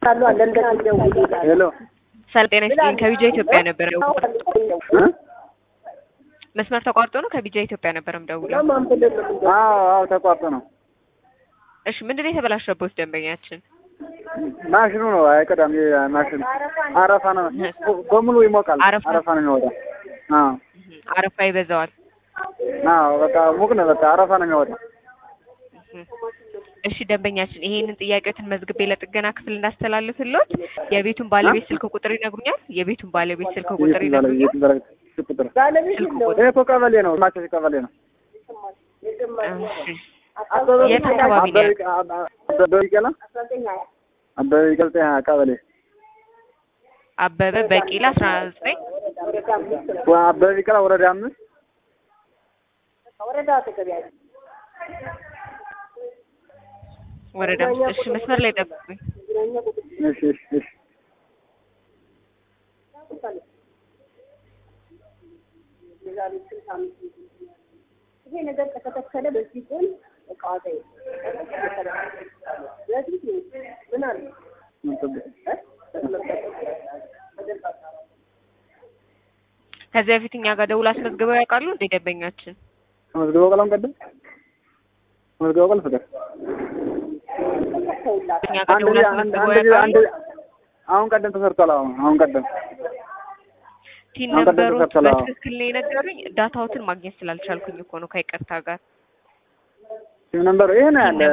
ሄሎ ሰላም ጤና ይስጥልኝ። ከቢጃ ኢትዮጵያ ነበር እ? መስመር ተቋርጦ ነው። ከቢጃ ኢትዮጵያ ነበር የምደውለው። አዎ አዎ ተቋርጦ ነው። እሺ ምንድን ነው የተበላሸበት ደንበኛችን? ማሽኑ ነው አይቀዳም። ይሄ ማሽኑ አረፋ ነው በሙሉ ይሞቃል። አረፋ? አረፋ ነው የሚወጣው። አዎ እህ፣ አረፋ ይበዛዋል። አዎ በቃ ሙቅ ነው። በቃ አረፋ ነው የሚወጣው። እህ። እሺ ደንበኛችን ይሄንን ጥያቄዎትን መዝግቤ ለጥገና ክፍል እንዳስተላልፍልዎት የቤቱን ባለቤት ስልክ ቁጥር ይነግሩኛል? የቤቱን ባለቤት ስልክ ቁጥር የት ባለ- ይነግሩኛል? የት ባለ- ስልክ ቁጥር ስልክ ቁጥር ይሄ እኮ ቀበሌ ነው። ማቸሽ ቀበሌ ነው። እሺ የት አካባቢ ነው ያለው? አበበ ይቀላ አበበ ይቀልጥ ቀበሌ አበበ በቂላ አስራ ዘጠኝ አበበ ይቀላ ወረዳ አምስት ወረዳ አምስት እሺ መስመር ላይ ጠብቁኝ። እሺ እሺ እሺ ይሄ ነገር ከተተከለ በዚህ ጎን እቃዋታ ምን አለ ከዚህ በፊት እኛ ጋር ደውል አስመዝግበው ያውቃሉ እንደ ደንበኛችን? ተመዝግበው ቀለም ቀደም ተመዝግበው ቀለም ፍቅር እኛ ጋር አንድ ደውል ጊዜ- አንድ አስመዝግበው አንድ ጊዜ- ያውቃሉ? አንድ አሁን ቀደም ተሰርቷል። አሁን አሁን ቀደም ቲን አሁን ቀደም ነበሩት ተሰርቷል። አዎ። በትክክል ነው የነገሩኝ። ዳታዎትን ማግኘት ስላልቻልኩኝ እኮ ነው ከይቅርታ ጋር። ሲም ነምበሩ ይሄ ነው ያለ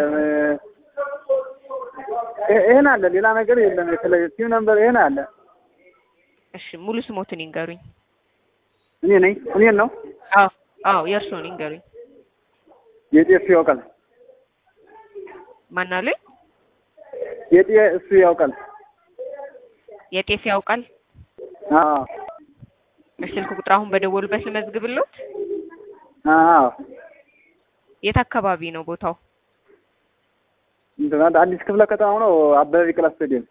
ይሄ ይሄ ነው ያለ ሌላ ነገር የለም። የተለየ ሲም ነምበሩ ይሄ ነው ያለ። እሺ ሙሉ ስሞትን ይንገሩኝ። እኔ ነኝ እኔን ነው አዎ አዎ የእርስዎን ይንገሩኝ። የጤፍ ያውቃል ማን አሉኝ? የጤ እሱ ያውቃል። የጤፍ ያውቃል። አዎ እሺ ስልክ ቁጥር አሁን በደወሉበት ልመዝግብልዎት። አዎ የት አካባቢ ነው ቦታው? እንትን አንድ አዲስ ክፍለ ከተማ ነው አበበ ቢቂላ ስቴዲየም።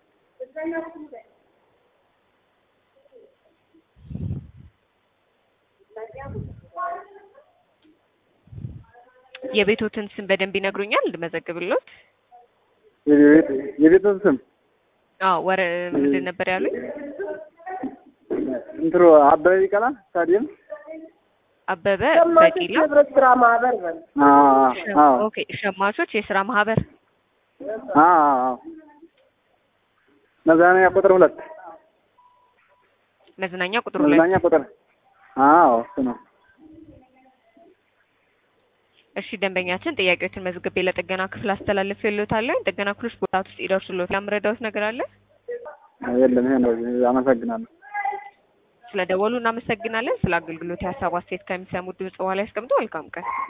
የቤቶትን ስም በደንብ ይነግሩኛል ልመዘግብልዎት? የቤት የቤተሰብ ስም አዎ ወረ ምንድን ነበር ያሉኝ? እንትኑ አበበ ቢቂላ ስታዲየም። አበበ ሸማቾች በቂላ ህብረት ስራ ማህበር በል አዎ አዎ ኦኬ ሸማቾች የስራ ማህበር አዎ አዎ መዝናኛ ቁጥር ሁለት መዝናኛ ቁጥር ሁለት መዝናኛ ቁጥር አዎ እሱ ነው። እሺ ደንበኛችን ጥያቄዎችን መዝግቤ ለጥገና ክፍል አስተላልፌልዎታለሁ። ጥገና ክፍሎች ቦታ ውስጥ ይደርሱልዎት። ያምረዳዎት ነገር አለ? የለም ይሄ ነው። አመሰግናለሁ። ስለ ደወሉ እናመሰግናለን። ስለ አገልግሎት የሀሳብ አስተያየት ከሚሰሙት ድምጽ በኋላ ያስቀምጡ። መልካም ቀን